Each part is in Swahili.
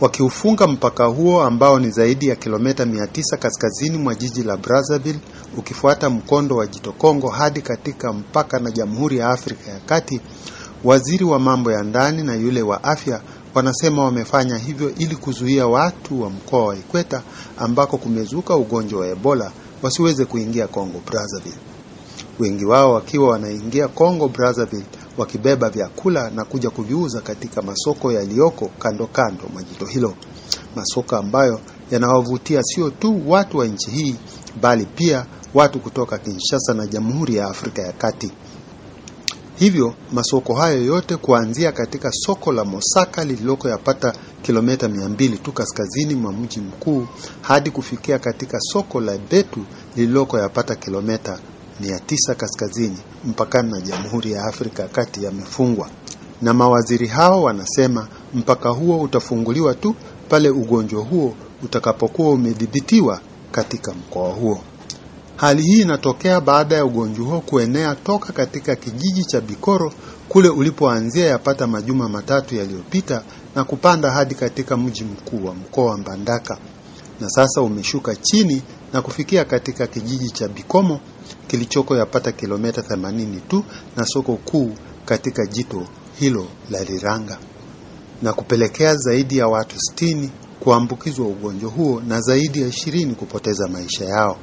wakiufunga mpaka huo ambao ni zaidi ya kilomita 900 kaskazini mwa jiji la Brazzaville ukifuata mkondo wa Jito Kongo hadi katika mpaka na Jamhuri ya Afrika ya Kati. Waziri wa mambo ya ndani na yule wa afya wanasema wamefanya hivyo ili kuzuia watu wa mkoa wa Ikweta ambako kumezuka ugonjwa wa Ebola wasiweze kuingia Kongo Brazzaville. Wengi wao wakiwa wanaingia Kongo Brazzaville wakibeba vyakula na kuja kuviuza katika masoko yaliyoko kando kando mwa jito hilo, masoko ambayo yanawavutia sio tu watu wa nchi hii bali pia watu kutoka Kinshasa na Jamhuri ya Afrika ya Kati. Hivyo masoko hayo yote kuanzia katika soko la Mosaka lililoko yapata kilomita mia mbili tu kaskazini mwa mji mkuu hadi kufikia katika soko la Betu lililoko yapata kilomita mia tisa kaskazini mpakani na Jamhuri ya Afrika ya Kati yamefungwa, na mawaziri hao wanasema mpaka huo utafunguliwa tu pale ugonjwa huo utakapokuwa umedhibitiwa katika mkoa huo. Hali hii inatokea baada ya ugonjwa huo kuenea toka katika kijiji cha Bikoro kule ulipoanzia yapata majuma matatu yaliyopita na kupanda hadi katika mji mkuu wa mkoa wa Mbandaka, na sasa umeshuka chini na kufikia katika kijiji cha Bikomo kilichoko yapata kilomita 80 tu na soko kuu katika jito hilo la Riranga na kupelekea zaidi ya watu sitini kuambukizwa ugonjwa huo na zaidi ya ishirini kupoteza maisha yao.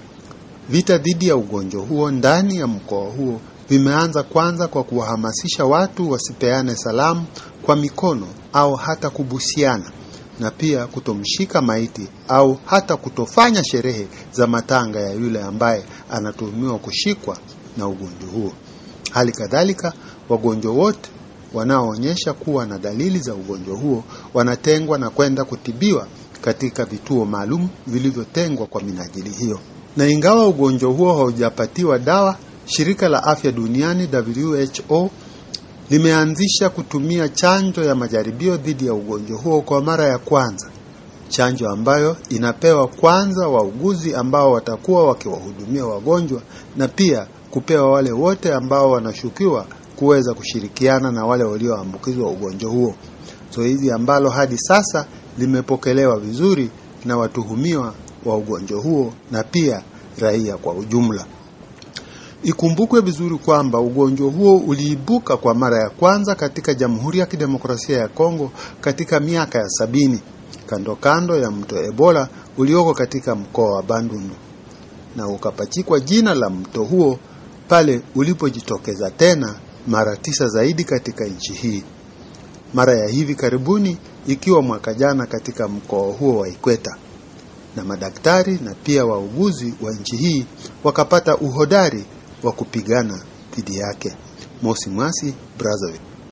Vita dhidi ya ugonjwa huo ndani ya mkoa huo vimeanza kwanza kwa kuwahamasisha watu wasipeane salamu kwa mikono au hata kubusiana na pia kutomshika maiti au hata kutofanya sherehe za matanga ya yule ambaye anatuhumiwa kushikwa na ugonjwa huo. Hali kadhalika, wagonjwa wote wanaoonyesha kuwa na dalili za ugonjwa huo wanatengwa na kwenda kutibiwa katika vituo maalum vilivyotengwa kwa minajili hiyo. Na ingawa ugonjwa huo haujapatiwa dawa, shirika la afya duniani WHO limeanzisha kutumia chanjo ya majaribio dhidi ya ugonjwa huo kwa mara ya kwanza, chanjo ambayo inapewa kwanza wauguzi ambao watakuwa wakiwahudumia wagonjwa na pia kupewa wale wote ambao wanashukiwa kuweza kushirikiana na wale walioambukizwa ugonjwa huo, zoezi so ambalo hadi sasa limepokelewa vizuri na watuhumiwa wa ugonjwa huo na pia raia kwa ujumla. Ikumbukwe vizuri kwamba ugonjwa huo uliibuka kwa mara ya kwanza katika Jamhuri ya Kidemokrasia ya Kongo katika miaka ya sabini kando kando ya mto Ebola ulioko katika mkoa wa Bandundu na ukapachikwa jina la mto huo pale ulipojitokeza tena mara tisa zaidi katika nchi hii, mara ya hivi karibuni ikiwa mwaka jana katika mkoa huo wa Ikweta, na madaktari na pia wauguzi wa nchi hii wakapata uhodari wa kupigana dhidi yake. Mosi Mwasi, Brazzaville.